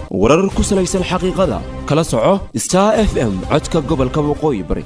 warar ku salaysan xaqiiqada kala soco star f m codka gobolka waqooyi bari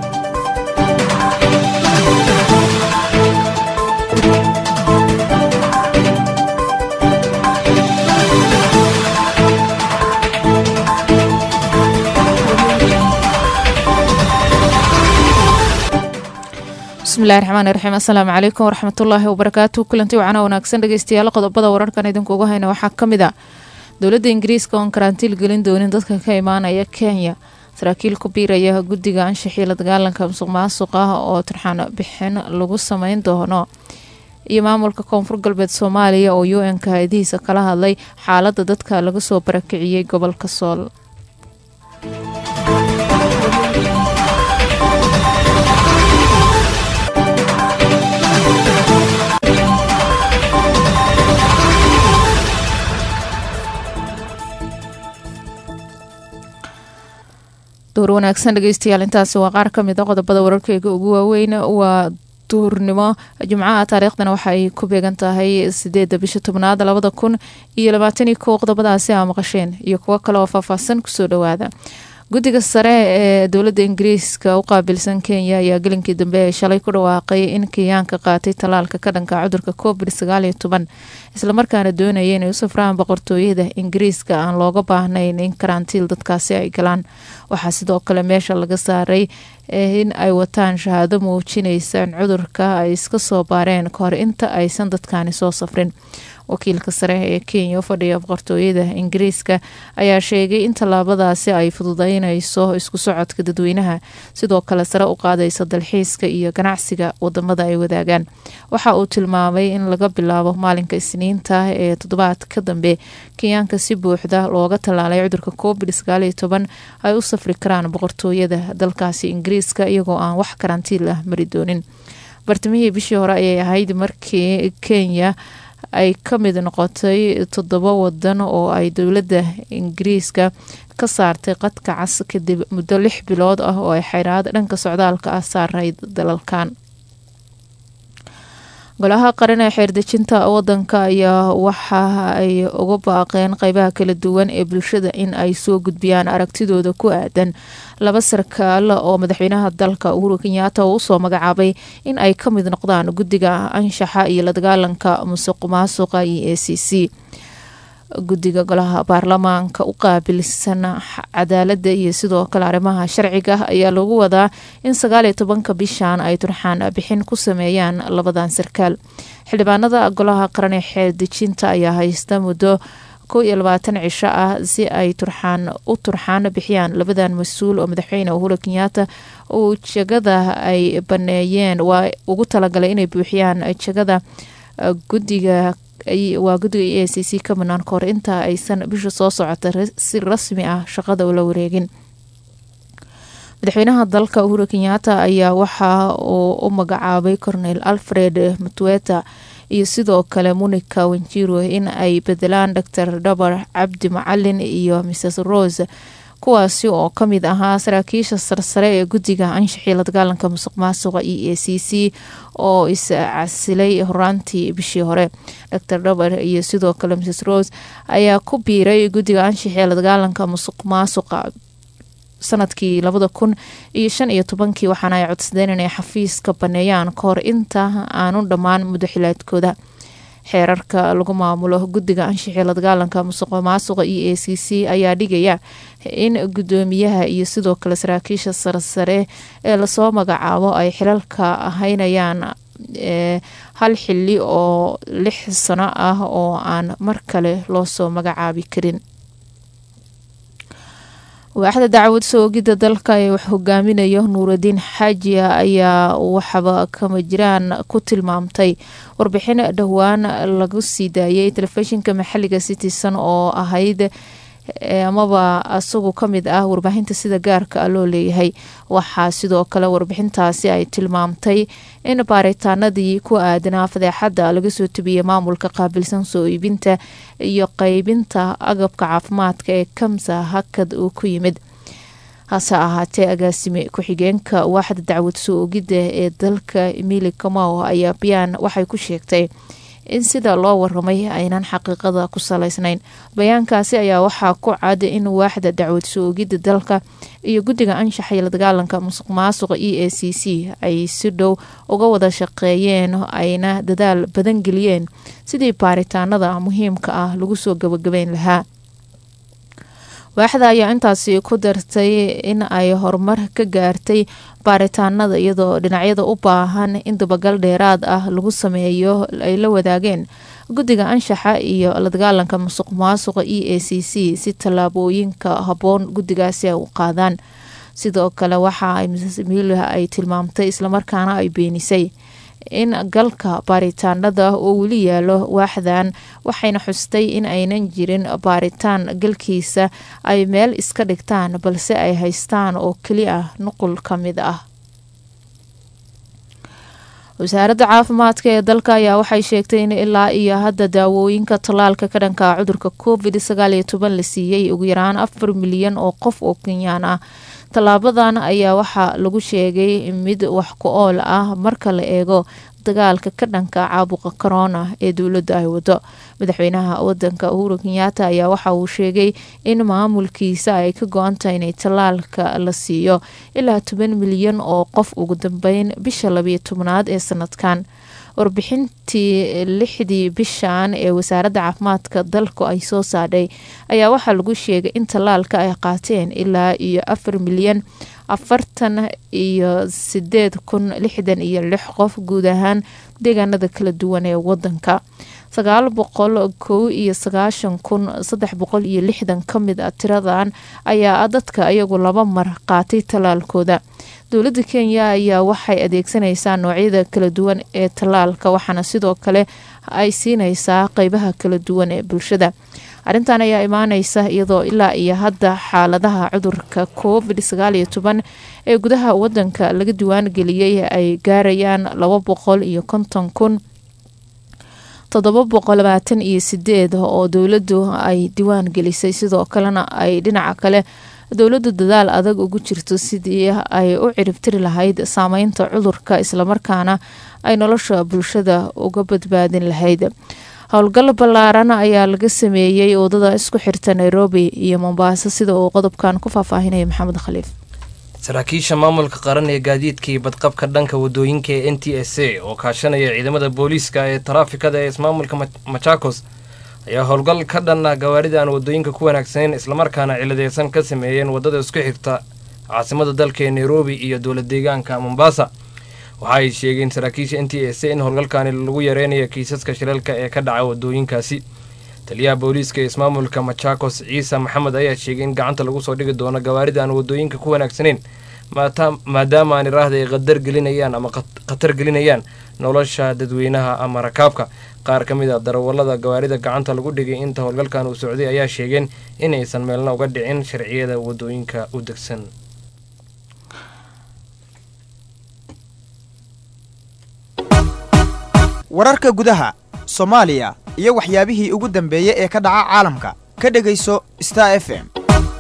bismillahi raxmaani raxiim assalaamu calaykum waraxmatullaahi wabarakaatu kulanti wacana wanaagsan dhegeystayaal qodobada wararkan idinkuugu hayna waxaa ka mid a dowladda ingiriiska oon karantiil gelin doonin dadka ka imaanaya kenya saraakiil ku biiraya guddiga anshaxii la dagaalanka musuq maasuq ah oo turxaan bixin lagu sameyn doono iyo maamulka koonfur galbeed soomaaliya oo u n ka hayadihiisa kala hadlay xaaladda dadka laga soo barakiciyey gobolka sool door wanaagsan dhegeystayaal intaasi waa qaar ka mid a qodobada wararkeyga ugu waaweyn waa duurnimo jimcaha taariikhdana waxa ay ku beegan tahay sideeda bisha tobnaad labada kun iyo labaataniyo kow qodobadaasi aa maqasheen iyo kuwo kale oo faahfaahsan kusoo dhawaada guddiga sare ee dowladda ingiriiska u qaabilsan kenya ayaa gelinkii dambe ee shalay ku dhawaaqay in kenyaanka qaatay tallaalka ka dhanka cudurka covid sagaal iyo toban islamarkaana doonaya inay u safraan boqortooyada ingiriiska aan looga baahnayn in karantiil dadkaasi ay galaan waxaa sidoo kale meesha laga saaray in ay wataan shahaado muujinaysa in cudurka ay iska soo baareen kahor inta aysan dadkani soo safrin wakiilka sare ee kenya u fadhiya boqortooyada ingiriiska ayaa sheegay in tallaabadaasi ay fududeynayso isku socodka dadweynaha sidoo kale sare u qaadaysa dalxiiska iyo ganacsiga wadamada ay wadaagaan waxa uu tilmaamay in laga bilaabo maalinka isniinta ee toddobaad ka dambe kenyaanka si buuxda looga tallaalay cudurka covid sagaal iyo toban ay u safri karaan boqortooyada dalkaasi ingiriiska iyagoo aan wax karantiil ah mari doonin bartamihii bishii hore ayay ahayd markii kenya ay ka mid noqotay toddoba wadan oo ay dowladda ingiriiska ka saartay qadka cas kadib muddo lix bilood ah oo ay xayraad dhanka socdaalka ah saarayd dalalkan golaha qaran ee xeerdejinta wadanka ayaa waxa ay uga baaqeen qeybaha kala duwan ee bulshada in ay soo gudbiyaan aragtidooda ku aadan laba sarkaal oo madaxweynaha dalka uhuru kenyaata uu usoo magacaabay in ay ka mid noqdaan guddiga anshaxa iyo la dagaalanka musuq maasuqa iyo a c c guddiga golaha baarlamaanka u qaabilsan cadaaladda iyo sidoo kale arrimaha sharciga ayaa lagu wadaa in sagaal iyo tobanka bishan ay turxaan bixin ku sameeyaan labadan sarkaal xildhibaanada golaha qaran ee xeeldejinta ayaa haysta muddo kow iyo labaatan cisho ah si ay turxaan u turxaan bixiyaan labadan mas-uul oo madaxweyne uhuru kenyaata uu jegada ay baneeyeen waa ugu talagalay inay buuxiyaan jegada guddiga waa guddiga e a c c ka banaan kahor inta aysan bisha soo socota si rasmi ah shaqada ula wareegin madaxweynaha dalka uhuru kenyaata ayaa waxa uu u magacaabay cornel alfred mutweta iyo sidoo kale monica wenjiro in ay bedelaan dor dhabar cabdi macalin iyo mrs rose kuwaasi oo ka mid ahaa saraakiisha sarsare ee guddiga anshaxii la dagaalanka musuq maasuqa e a c c oo iscasilay horaantii bishii hore dor dhabar iyo sidoo kale mrs rose ayaa ku biiray guddiga anshaxii la dagaalanka musuq maasuqa sanadkii labada kun iyo shan iyo tobankii waxaana ay codsadeen inay xafiiska baneeyaan kahor inta aanu dhammaan muddo xilaadkooda xeerarka lagu maamulo guddiga anshaxii la dagaalanka musuq maasuqa e a c c ayaa dhigaya in guddoomiyaha iyo sidoo kale saraakiisha sarsare ee lasoo magacaabo ay xilalka haynayaan hal xili oo lix sano ah oo aan mar kale loosoo magacaabi karin waaxda dacwad soogidda dalka ee wax hogaaminayo nuuradiin xaajiya ayaa waxba kama jiraan ku tilmaamtay warbixin dhowaan lagu sii daayay telefishinka maxaliga citizen oo ahayd amaba isagu ka mid ah warbaahinta sida gaarka ah loo leeyahay waxaa sidoo kale warbixintaasi ay tilmaamtay in baaritaanadii ku aadanaa fadeexadda laga soo tebiyey maamulka qaabilsan soo iibinta iyo qeybinta agabka caafimaadka ee kamsa hakad uu ku yimid hase ahaatee agaasime ku-xigeenka waaxda dacwad soo ogidda ee dalka emili kamao ayaa bayaan waxay ku sheegtay in sida loo waramay aynan xaqiiqada ku salaysnayn bayaankaasi ayaa waxaa ku cad in waaxda dacwad soogidda dalka iyo guddiga anshaxa iyo la dagaalanka musuq maasuqa e a c c ay si dhow uga wada shaqeeyeen ayna dadaal badan geliyeen sidii baaritaanada muhiimka ah lagu soo gabagabeyn lahaa waaxda ayaa intaasi ku dartay in ay horumar ka gaartay baaritaanada iyadoo dhinacyada u baahan in dabagal dheeraad ah lagu sameeyo ay la wadaageen guddiga anshaxa iyo la dagaalanka musuq maasuqa e a c c si tallaabooyinka habboon guddigaasi ay u qaadaan sidoo kale waxa ay mrs emilia ay tilmaamtay islamarkaana ay beenisay in galka baaritaanada oo weli yaalo waaxdan waxayna xustay in aynan jirin baaritaan galkiisa ay meel iska dhigtaan balse ay haystaan oo keli ah nuqul ka mid ah wasaaradda caafimaadka ee dalka ayaa waxay sheegtay in ilaa iyo hadda daawooyinka tallaalka ka dhanka cudurka covid sagaal iyo toban la siiyey ugu yaraan afar milyan oo qof oo kenyaan ah tallaabadan ayaa waxaa lagu sheegay mid wax ku ool ah marka la eego dagaalka ka dhanka caabuqa corona ee dowladda ay wado madaxweynaha wadanka uhuru kenyaata ayaa waxa uu sheegay in maamulkiisa ay ka go-antahay inay tallaalka la siiyo ilaa toban milyan oo qof ugu dambeyn bisha labiyo tobnaad ee sanadkan warbixintii lixdii bishan ee wasaaradda caafimaadka dalku ay soo saadhay ayaa waxaa lagu sheegay in tallaalka ay qaateen ilaa iyo afar milyan afartan iyo sideed kun lixdan iyo lix qof guud ahaan deegaanada kala duwan ee wadanka sagaal boqol kow iyo sagaashan kun saddex boqol iyo lixdan ka mid a tiradan ayaa dadka iyagu laba mar qaatay tallaalkooda dowladda kenya ayaa waxay adeegsanaysaa noocyada kala duwan ee tallaalka waxaana sidoo kale ay siinaysaa qeybaha kala duwan ee bulshada arrintan ayaa imaaneysa iyadoo ilaa iyo hadda xaaladaha cudurka covid sagaal iyo toban ee gudaha wadanka laga diwaan geliyey ay gaarayaan laba boqol iyo konton kun toddoba boqol labaatan iyo sideed oo dowladdu ay diwaan gelisay sidoo kalena ay dhinaca kale dowladdu dadaal adag ugu jirto sidii ay u ciribtiri lahayd saameynta cudurka islamarkaana ay nolosha bulshada uga badbaadin lahayd howlgal ballaaran ayaa laga sameeyey wadada isku xirta nairobi iyo mombaaso sida uu qodobkan ku faahfaahinaya maxamed khaliif saraakiisha maamulka qaran ee gaadiidka iyo badqabka dhanka wadooyinka ee n t s a oo kaashanaya ciidamada booliiska ee taraafikada ee ismaamulka machakos ayaa howlgal ka dhan ah gawaarida aan wadooyinka ku wanaagsaneyn islamarkaana ciladeysan ka sameeyeen wadada isku xigta caasimada dalka ee nairobi iyo dowlad deegaanka mombasa waxa ay sheegeen saraakiisha n t s a in howlgalkaani lagu yareynayo kiisaska shilalka ee ka dhaca wadooyinkaasi taliyaha booliiska ee ismaamulka machakos ciise maxamed ayaa sheegay in gacanta lagu soo dhigi doono gawaarida aan wadooyinka ku wanaagsaneyn maadaama aan iraahda ay qadar gelinayaan ama khatar gelinayaan nolosha dadweynaha ama rakaabka qaar ka mid a darawallada gawaarida gacanta lagu dhigay inta howlgalkan uu socday ayaa sheegeen inaysan meelna uga dhicin sharciyada wadooyinka u degsan wararka gudaha soomaaliya iyo waxyaabihii ugu dambeeyey ee ka dhaca caalamka ka dhegayso star f m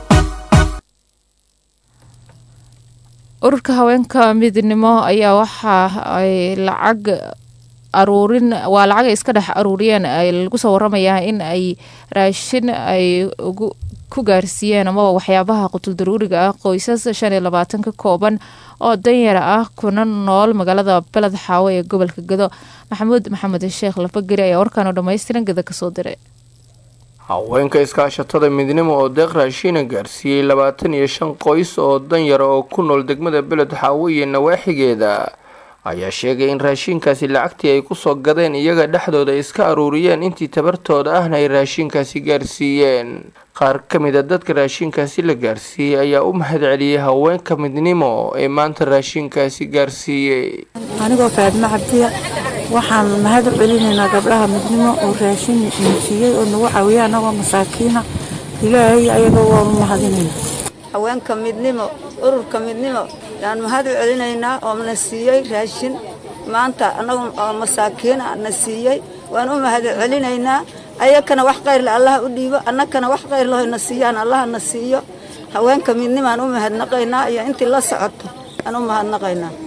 ururka haweenka midnimo ayaa waxa ay lacag aruurin waa lacag ay iska dhex aruuriyeen ay lagu soo waramayaa in ay raashin ay ugu ku gaarsiiyeen amaba waxyaabaha qutul daruuriga ah qoysas shan iyo labaatan ka kooban oo danyara ah kuna nool magaalada beled xaawo ee gobolka gado maxamuud maxamed sheekh lafageri ayaa warkaan oo dhammaystiran gada kasoo diray haweenka iskaashatada midnimo oo deeq raashiina gaarsiiyey labaatan iyo shan qoys oo danyara oo ku nool degmada beled xaawo iyo nawaaxigeeda ayaa sheegay in raashiinkaasi lacagtii ay kusoo gadeen iyaga dhexdooda iska aruuriyeen intii tabartooda ahna ay raashiinkaasi gaarsiiyeen qaar ka mid a dadka raashiinkaasi la gaarsiiyey ayaa u mahadceliyey haweenka midnimo ee maanta raashiinkaasi gaarsiiyey anigoo faadma cabdiya waxaan mahad u celinaynaa gabdhaha midnimo oo raashin siiyey oo nagu caawiya anagoo masaakiina ilaahay ayaga waa u mahadinayna haweenka midnimo ururka midnimo yaan mahad u celinaynaa oo na siiyey raashin maanta annagu masaakiina na siiyey waan u mahad celinaynaa ayakana wax kayrle allaha u dhiibo annakana wax kayrleho na siiyaan allaha na siiyo haweenka midnimaan u mahadnaqaynaa iyo intii la socoto aan u mahadnaqaynaa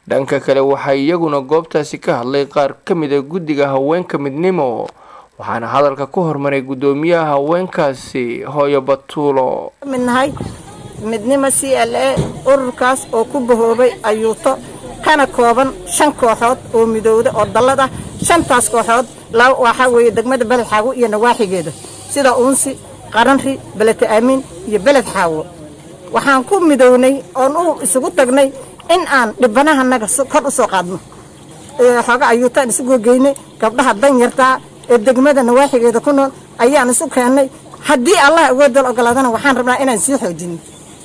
dhanka kale waxaa iyaguna goobtaasi ka hadlay qaar ka mid a guddiga haweenka midnimo waxaana hadalka ku hormaray guddoomiyaha haweenkaasi hooyo batuulo mid nahay midnimo c l a ururkaas oo ku bahoobay ayuuto kana kooban shan kooxood oo midowda oo dallad ah shantaas kooxood waxaa weeye degmada beled xaawo iyo nawaaxigeeda sida uunsi qaranri belete aamin iyo beled xaawo waxaan ku midownay oon u isugu tagnay in aan dhibanahanaga kor u soo qaadno xooga ayuutaan isugu geynay gabdhaha danyartaa ee degmada nawaaxigeeda ku nool ayaan isu keennay haddii allah awoodal ogolaadana waxaan rabnaa inaan sii xoojino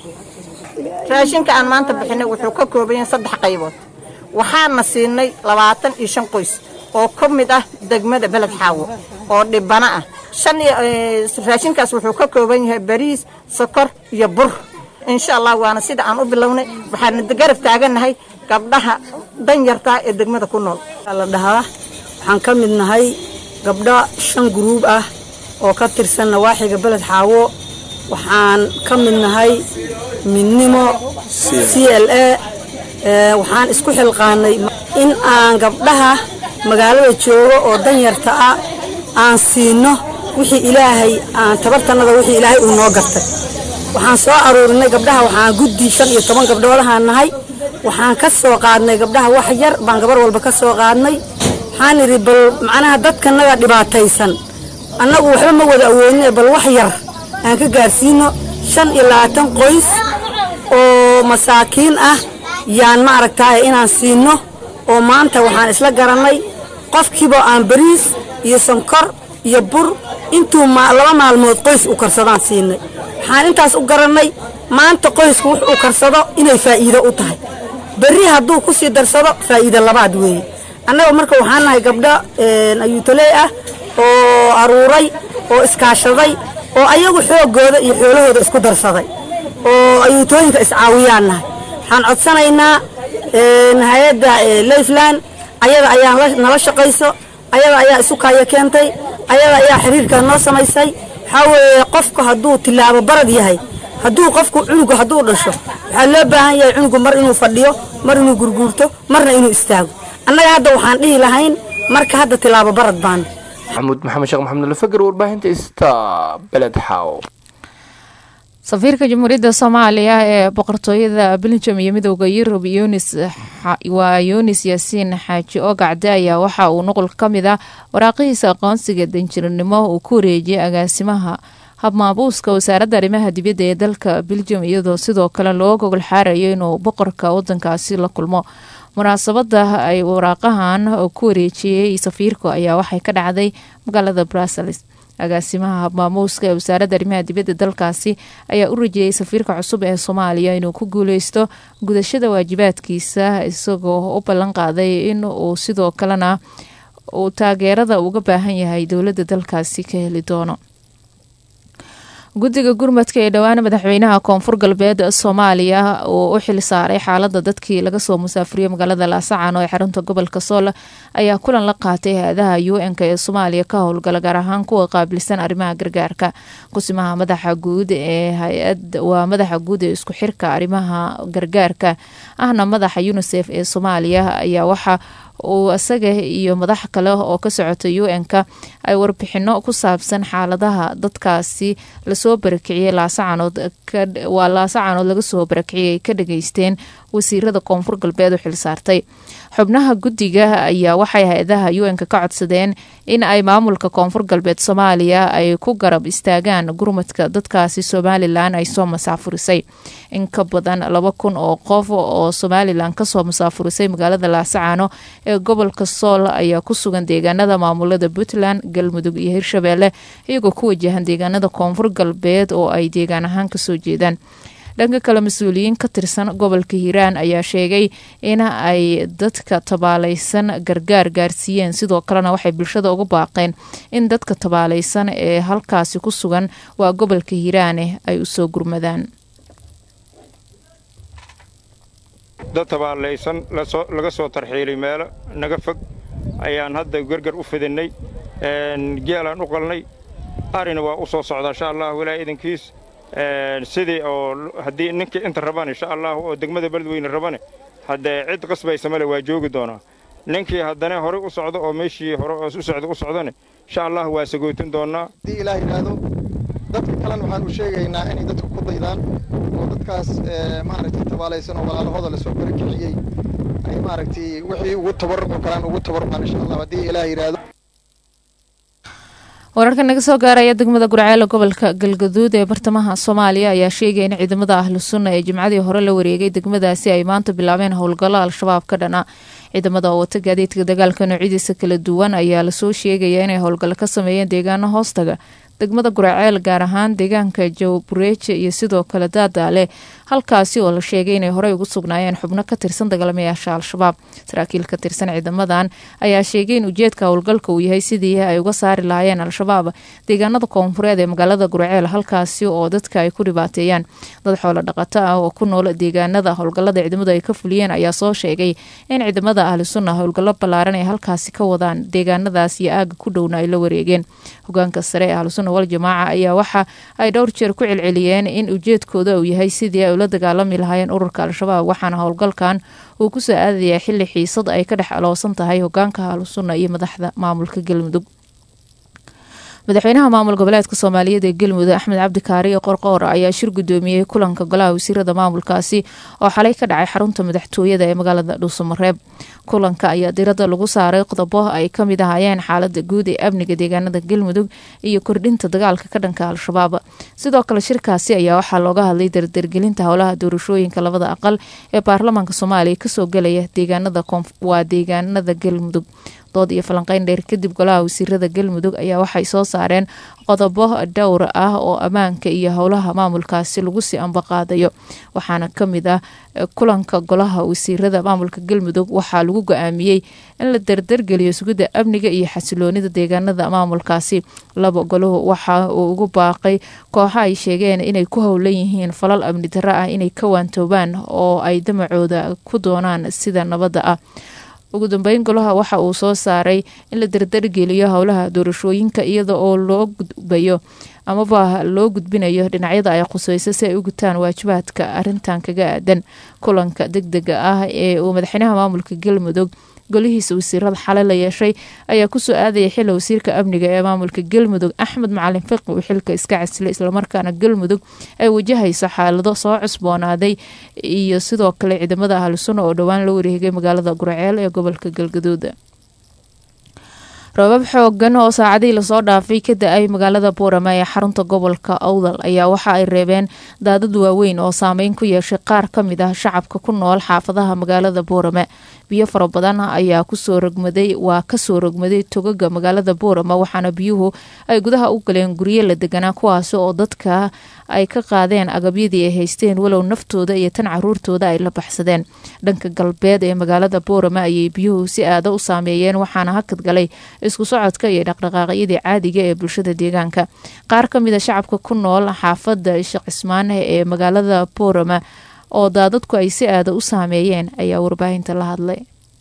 raashinka aan maanta bixinay wuxuu ka kooban yahay saddex qaybood waxaana siinay labaatan iyo shan qoys oo ka mid ah degmada beled xaawo oo dhibana ah shan raashinkaas wuxuu ka kooban yahay bariis sokor iyo bur insha allah waana sida aan u bilownay waxaana garab taagannahay gabdhaha danyartaa ee degmada ku nool la dhahaa waxaan ka mid nahay gabdho shan guruub ah oo ka tirsan nawaaxiga beled xaawo waxaan ka mid nahay midnimo c l a waxaan isku xilqaanay in aan gabdhaha magaalada joogo oo danyarta ah aan siino wixii ilaahay aan tabartannada wixii ilaahay uu noo gartay waxaan soo aruurinay gabdhaha waxaan guddi shan iyo toban gabdhoodahaan nahay waxaan ka soo qaadnay gabdhaha wax yar baan gabar walba ka soo qaadnay waxaan idhi bal macnaha dadkanaga dhibaataysan annagu waxba ma wada awoodine bal wax yar aan ka gaarsiino shan iyo labaatan qoys oo masaakiin ah yaan ma aragtaaye inaan siino oo maanta waxaan isla garannay qofkiiba aan bariis iyo sonkor iyo bur intuu laba maalmood qoys u karsadaan siinay waxaan intaas u garannay maanta qoysku wux uu karsado inay faa'iido u tahay berri hadduu ku sii darsado faa'iido labaad weeye annaga marka waxaan nahay gabdho ayuutaley ah oo aruuray oo iskaashaday oo ayagu xooggooda iyo xoolahooda isku darsaday oo ayuutooyinka iscaawiyaan nahay waxaan codsanaynaa hay-adda leyfland ayada ayaa nala shaqayso ayada ayaa isu kaaya keentay ayada ayaa xiriirkaa noo samaysay waxaa weeye qofku hadduu tilaabo barad yahay hadduu qofku cunugu hadduu dhasho waxaa loo baahan yahay cunugu mar inuu fadhiyo mar inuu gurguurto marna inuu istaago annaga hadda waxaan dhihi lahayn marka hadda tilaabo barad baana maxamuud maxamed sheekh maxamed alfagar warbaahinta ista beled xaaw safiirka jamhuuriyadda soomaaliya ee boqortooyada beljum iyo midooda yurub yunis waa yunis yaasiin xaaji ogacde ayaa waxa uu nuqul ka mid ah waraaqihiisa aqoonsiga danjiranimo uu ku wareejiyay agaasimaha habmaabuuska wasaaradda arrimaha dibadda ee dalka beljum iyadoo sidoo kale loo gogol xaarayo inuu boqorka wadankaasi la kulmo munaasabada ay waraaqahan ku wareejiyey safiirku ayaa waxay ka dhacday magaalada brussels agaasimaha habmaamuuska ee wasaaradda arrimaha dibadda dalkaasi ayaa u rajeeyay safiirka cusub ee soomaaliya inuu ku guuleysto gudashada waajibaadkiisa isagoo u ballan qaaday in uu sidoo kalena uu taageerada uga baahan yahay dowladda dalkaasi ka heli doono guddiga gurmadka ee dhowaan madaxweynaha koonfur galbeed soomaaliya uu u xil saaray xaalada dadkii laga soo musaafuriyey magaalada laasacano ee xarunta gobolka sool ayaa kulan la qaatay hay-adaha u n-k ee soomaaliya ka howlgala gaar ahaan kuwa qaabilsan arrimaha gargaarka kusimaha madaxa guud ee hay-ad waa madaxa guud ee isku xirka arrimaha gargaarka ahna madaxa unisef ee soomaaliya ayaa waxa uu isaga iyo madax kale oo ka socota u n-ka ay warbixino ku saabsan xaaladaha dadkaasi lasoo barakiciyey laasacanood waa laasacanood laga soo barakiciyay ka dhageysteen wasiirada koonfur galbeed u xilsaartay xubnaha guddiga ayaa waxay hay-adaha u n-ka ka codsadeen in ay maamulka koonfur galbeed soomaaliya ay ku garab istaagaan gurmadka dadkaasi somalilan ay soo masaafurisay in ka badan laba kun oo qof oo somalilan kasoo masaafurisay magaalada laasacano ee gobolka sool ayaa ku sugan deegaanada maamulada puntland galmudug iyo hirshabeelle iyagoo ku wajahan deegaanada koonfur galbeed oo ay deegaan ahaan kasoo jeedaan dhanka kale mas-uuliyiin ka tirsan gobolka hiiraan ayaa sheegay in ay dadka tabaalaysan gargaar gaarsiiyeen sidoo kalena waxay bulshada uga baaqeen in dadka tabaalaysan ee halkaasi ku sugan waa gobolka hiiraane ay usoo gurmadaan dad tabaalaysan laga soo tarxiilay meelo naga fog ayaan hadda gargar u fidinay geelaan u qalnay arina waa u soo socdaa insha allah walaa idankiis sidii oo haddii ninkii inta rabaan insha allah oo degmada beledweyne rabane haddee cid qasbaysa male waa joogi doonaa ninkii haddana horey u socdo oo meeshii hore u socda u socdane insha allah waa sagootin doonnaa haddii ilaah yidhaahdo dadka kalena waxaan u sheegaynaa inay dadku ku daydaan oo dadkaas maaragtay tabaalaysan oo walaalahooda lasoo barakiciyey ay maaragtay wixii ugu tabarruci karaan ugu tabarrucaan insha allah haddii ilaah yidhaahdo wararka naga soo gaaraya degmada gurceele gobolka galgaduud ee bartamaha soomaaliya ayaa sheegaya in ciidamada ahlu sunna ee jimcadii hore la wareegay degmadaasi ay maanta bilaabeen howlgallo al-shabaab ka dhana ciidamada oo wata gaadiidka dagaalka noocyadiisa kala duwan ayaa lasoo sheegaya inay howlgallo ka sameeyeen deegaano hoostaga degmada guraceel gaar ahaan deegaanka jawbureeje iyo sidoo kale daadaale halkaasi oo la sheegay inay horey ugu sugnaayeen xubno ka tirsan dagaalamayaasha al-shabaab saraakiil ka tirsan ciidamadan ayaa sheegay in ujeedka howlgalka uu yahay sidii ay uga saari lahaayeen al-shabaab deegaanada koonfureed ee magaalada guraceel halkaasi oo dadka ay ku dhibaateeyaan dad xoolo dhaqato ah oo ku nool deegaanada howlgalada ciidamadu ay ka fuliyeen ayaa soo sheegay in ciidamada ahli sunna howlgallo ballaaran ay halkaasi ka wadaan deegaanadaas iyo aaga ku dhowna ay la wareegeen hogaanka sare ee ahlusunna wal jamaaca ayaa waxa ay dhowr jeer ku celceliyeen in ujeedkooda uu yahay sidii ay ula dagaalami lahaayeen ururka al-shabaab waxaana howlgalkan uu kusoo aadayaa xili xiisad ay ka dhex aloosan tahay hogaanka ahlusunna iyo madaxda maamulka galmudug madaxweynaha maamul goboleedka soomaaliyeed ee galmudug axmed cabdi kaariyo qorqoor ayaa shir gudoomiyey kulanka golaha wasiirada maamulkaasi oo xalay ka dhacay xarunta madaxtooyada ee magaalada dhuusamareeb kulanka ayaa diradda lagu saaray qodobo ay ka mid ahaayeen xaalada guud ee amniga deegaanada galmudug iyo kordhinta dagaalka ka dhanka al-shabaab sidoo kale shirkaasi ayaa waxaa looga hadlay dardargelinta howlaha doorashooyinka labada aqal ee baarlamaanka soomaaliya kasoo gelaya waa deegaanada galmudug dood iyo falanqeyn dheer kadib golaha wasiirada galmudug ayaa waxay soo saareen qodobo dhowr ah oo ammaanka iyo howlaha maamulkaasi lagu sii ambaqaadayo waxaana kamid ah kulanka golaha wasiirada maamulka galmudug waxaa lagu go-aamiyey in la dardargeliyo sugidda amniga iyo xasiloonida deegaanada maamulkaasi laba golahu waxa uu ugu baaqay kooxa ay sheegeen inay ku howlan yihiin falal amni darro ah inay ka waantoobaan oo ay damacooda ku doonaan sida nabadda ah ugu dambeyn golaha waxa uu soo saaray in la dardargeliyo howlaha doorashooyinka iyada oo loo gudbayo amaba loo gudbinayo dhinacyada ay khuseyso si ay u gutaan waajibaadka arintan kaga aadan kulanka deg dega ah ee uu madaxweynaha maamulka galmudug golihiisa wasiirada xale la yeeshay ayaa kusoo aadaya xila wasiirka amniga ee maamulka galmudug axmed macalin fiqi uu xilka iska casilay islamarkaana galmudug ay wajahayso xaalado soo cusboonaaday iyo sidoo kale ciidamada ahlusunna oo dhowaan la wareegay magaalada gurceel ee gobolka galgaduud roobab xoogan oo saacadihii lasoo dhaafay ka da-ay magaalada buurame ee xarunta gobolka awdal ayaa waxa ay reebeen daadad waaweyn oo saameyn ku yeeshay qaar ka mid ah shacabka ku nool xaafadaha magaalada buurame biyo fara badan ayaa kusoo rogmaday waa kasoo rogmaday togaga magaalada buurame waxaana biyuhu ay gudaha u galeen guryo la deganaa kuwaasi oo dadka ay ka qaadeen agabyadii ay haysteen walow naftooda iyo tan caruurtooda ay la baxsadeen dhanka galbeed ee magaalada buurame ayay biyuhu si aada u saameeyeen waxaana hakad galay isku socodka iyo dhaqdhaqaaqyadii caadiga ee bulshada deegaanka qaar ka mid a shacabka ku nool xaafada sheekh cismaane ee magaalada buurame oo daadadku ay si aada u saameeyeen ayaa warbaahinta la hadlay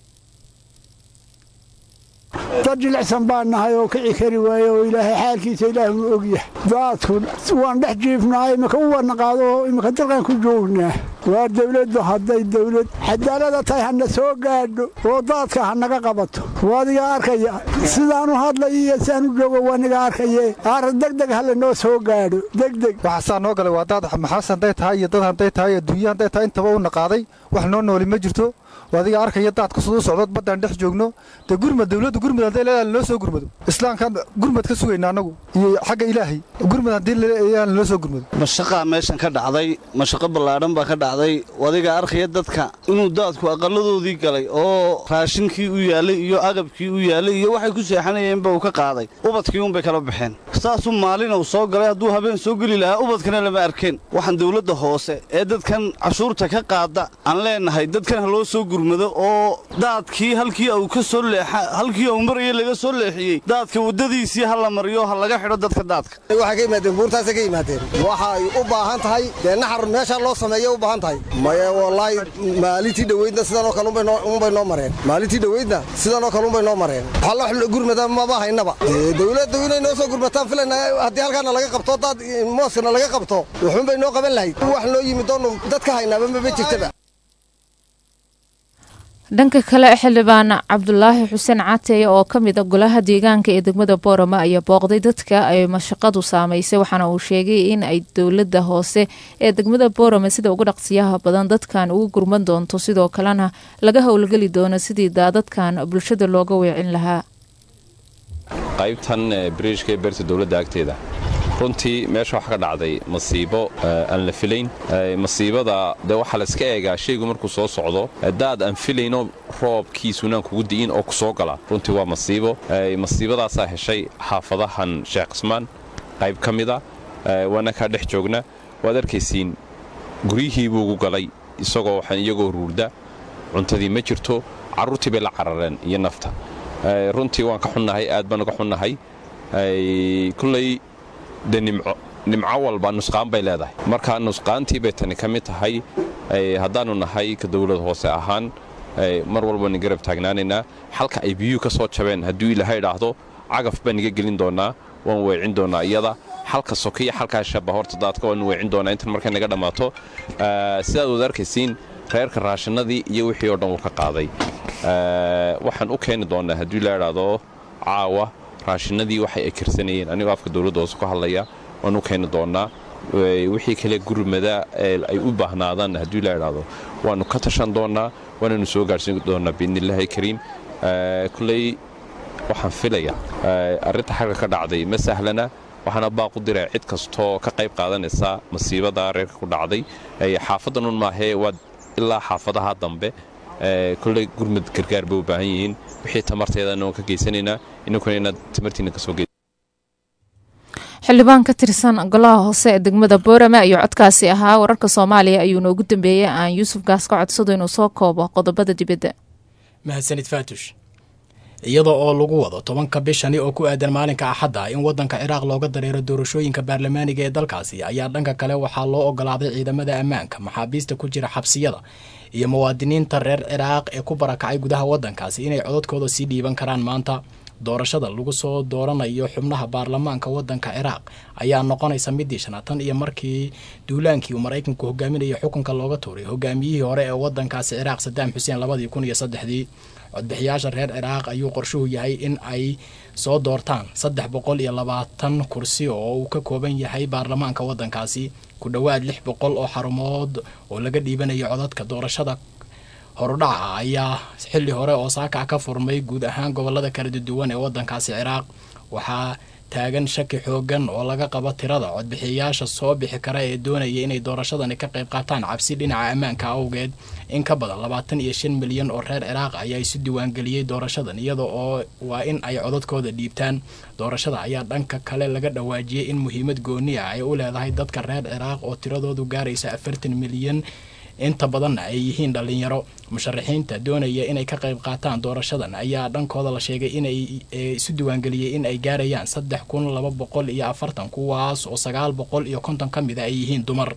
dad jilicsan baan nahay oo kici kari waaye oo ilaahay xaalkiisa ilaahnu ogyahay daadku waan dhex jiifnahay imika u wadna qaado oo imika dalkan ku joognaa waa dawladdu hadday dawlad xadaalada tahay hana soo gaadho oo daadka ha naga qabato waadiga arkaya sidaanu hadlay iyo siaanu joogo waa niga arkaye aar degdeg hala noo soo gaadho degdeg waxaasaa noo galay waa daad maxaas hadday tahay iyo dad hadday tahay adduunya hadday tahay intaba u naqaaday wax noo nooli ma jirto adiga arkaya daadka siduu socdo baddaan dhex joogno dee gurmad dawladda gurmad hadday leedahay naloo soo gurmado islaamkaan gurmad ka sugayna annagu iyo xagga ilaahay gurmad haddii leeyahay naloo soo gurmado mashaqaa meeshan ka dhacday mashaqo ballaadhan baa ka dhacday adiga arkaya dadka inuu daadku aqalladoodii galay oo raashinkii u yaalay iyo agabkii u yaalay iyo waxay ku seexanayeenba uu ka qaaday ubadkii unbay kala baxeen saasuu maalin uu soo galay hadduu habeen soo geli lahaa ubadkana lama arkeen waxaan dawladda hoose ee dadkan cashuurta ka qaada aan leenahay dadkan ha loo soo gurmado oo daadkii halkii uu ka soo leexa halkii uu marayay laga soo leexiyey daadka waddadiisii ha la mariyo ha laga xidho dadka daadka waxay ka yimaadeen buurtaasay ka yimaadeen waxay u baahan tahay dee naxar meeshaa loo sameeyay u baahan tahay maye wallaahi maalintii dhoweydna sidanoo kale unbay noo mareen maalintii dhoweydna sidanoo kale unbay noo mareen waxalla gurmada maba haynaba dawladdu inay noo soo gurmataan filayna haddii halkaana laga qabto daad mooskana laga qabto wuxuunbay noo qaban lahayd wax noo yimid doonu dad ka haynaaba maba jirtaba dhanka kale xildhibaan cabdulaahi xuseen cateeye oo ka mid a golaha deegaanka ee degmada boorama ayaa booqday dadka ay mashaqadu saameysay waxaana uu sheegay in ay dowlada hoose ee degmada boorama sida ugu dhaqsiyaha badan dadkan ugu gurman doonto sidoo kalena laga howlgeli doono sidii daadadkan bulshada looga weecin lahaa qaybtan biriishka ee beerta dowladda agteeda runtii meesha waxa ka dhacday masiibo aan la filayn masiibada dee waxaa la iska eegaa shaygu markuu soo socdo daad aan filayno roobkiisunaan kugu di'in oo ku soo gala runtii waa masiibo masiibadaasaa heshay xaafadahan sheekh qismaan qayb ka mida waana kaa dhex joogna waad arkaysiin guryihii buu ugu galay isagoo waxaan iyagoo ruurda cuntadii ma jirto carruurtii bay la carareen iyo nafta runtii waan ka xunnahay aad baan uga xunnahay kulley de nimco nimco walba nusqaan bay leedahay marka nusqaantii bay tani ka mid tahay haddaannu nahay ka dowlad hoose ahaan mar walbani garab taagnaanaynaa xalka ay biyuhu ka soo jabeen hadduu ilaahay idhaahdo cagaf baan iga gelin doonnaa waan weecin doonnaa iyada xalka sokiya xalkaa shaba horta daadka waan weecin doonnaa intan markay naga dhammaato sidaad wad arkaysiin reerka raashinadii iyo wixii oo dhan wuu ka qaaday waxaan u keeni doonnaa hadduu ilaa idhaahdo caawa raashinadii waxay ay karsanayeen anigoo afka dowladda hoose ku hadlaya waan u keeni doonnaa wixii kale gurmada ay u baahnaadaan hadduu la idhaahdo waannu ka tashan doonnaa waananu soo gaarhsiin doonnaa biidnillaahi kariim kulley waxaan filaya arrinta xagga ka dhacday ma sahlana waxaana baaq u diraa cid kastoo ka qayb qaadanaysa masiibada reerka ku dhacday xaafaddanun maahee waa ilaa xaafadaha dambe kulley gurmud gargaar bay u baahan yihiin wixii tamarteedana waan ka geysanaynaa inankuna inaad tamartiina kasoo ge xildhibaan ka tirsan golaha hoose ee degmada boorame ayuu codkaasi ahaa wararka soomaaliya ayuu noogu dambeeyey aan yuusuf gaas ka codsado inuu soo koobo qodobada dibadda mahadsanid faatush iyada oo lagu wado tobanka bishani oo ku aadan maalinka axadda in waddanka ciraaq looga dareero doorashooyinka baarlamaaniga ee dalkaasi ayaa dhanka kale waxaa loo ogolaaday ciidamada ammaanka maxaabiista ku jira xabsiyada iyo muwaadiniinta reer ciraaq ee ku barakacay gudaha waddankaasi inay codadkooda sii dhiiban karaan maanta doorashada lagu soo dooranayo xubnaha baarlamaanka waddanka ciraaq ayaa noqonaysa midii shanaad tan iyo markii duulaankii uu maraykanku hogaaminaya xukunka looga tuuray hogaamiyihii hore ee waddankaasi ciraaq sadaam xuseen labadii kun iyo saddexdii codbixiyaasha reer ciraaq ayuu qorshuhu yahay in ay soo doortaan saddex boqol iyo labaatan kursi oo uu ka kooban yahay baarlamaanka waddankaasi ku dhowaad lix boqol oo xarumood oo laga dhiibanayo codadka doorashada horudhaca ayaa xilli hore oo saakac ka furmay guud ahaan gobolada kala duwan ee waddankaasi ciraaq waxaa taagan shaki xoogan oo laga qabo tirada codbixiyayaasha soo bixi kara ee doonaya inay doorashadani ka qayb qaataan cabsi dhinaca ammaanka awgeed in ka badan labaatan iyo shan milyan oo reer ciraaq ayaa isu diiwaangeliyey doorashadan iyada oo waa in ay codadkooda dhiibtaan doorashada ayaa dhanka kale laga dhawaajiyey in muhiimad gooni ah ay u leedahay dadka reer ciraaq oo tiradoodu gaaraysa afartan milyan inta badanna ay yihiin dhallinyaro musharaxiinta doonaya inay ka qayb qaataan doorashadan ayaa dhankooda la sheegay inay isu diiwaangeliyey in ay gaarayaan saddex kun laba boqol iyo afartan kuwaas oo sagaal boqol iyo konton ka mid a ay yihiin dumar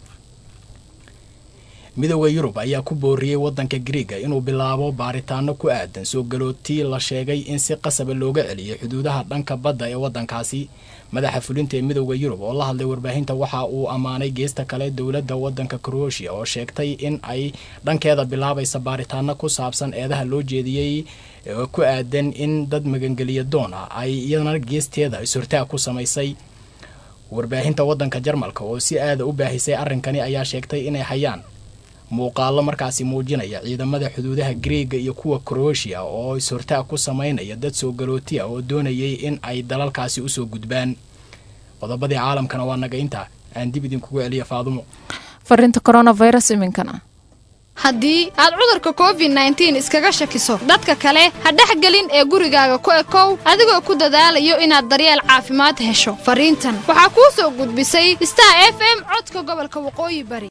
midooda yurub ayaa ku booriyey waddanka griiga inuu bilaabo baaritaano ku aadan soo galootii la sheegay in si qasaba looga celiyay xuduudaha dhanka badda ee waddankaasi madaxa fulinta ee midooda yurub oo la hadlay warbaahinta waxa uu ammaanay geesta kale dowladda waddanka kroatia oo sheegtay in ay dhankeeda bilaabaysa baaritaano ku saabsan eedaha loo jeediyey ku aadan in dad magangeliya doon ah ay iyadana geesteeda is-hortaag ku samaysay warbaahinta waddanka jarmalka oo si aada u baahisay arrinkani ayaa sheegtay inay hayaan muuqaalo markaasi muujinaya ciidamada xuduudaha griega iyo kuwa kroatia oo is-hortaag ku sameynaya dad soo galootiya oo doonayay in ay dalalkaasi usoo gudbaan qodobadii caalamkana waa naga intaa aan dib idinkugu celiya faadumo fariinta coronavirus iminkana haddii aad cudurka covid nteen iskaga shakiso dadka kale ha dhexgelin ee gurigaaga ku ekow adigoo ku dadaalayo inaad daryeel caafimaad hesho fariintan waxaa kuu soo gudbisay star f m codka gobolka waqooyi bari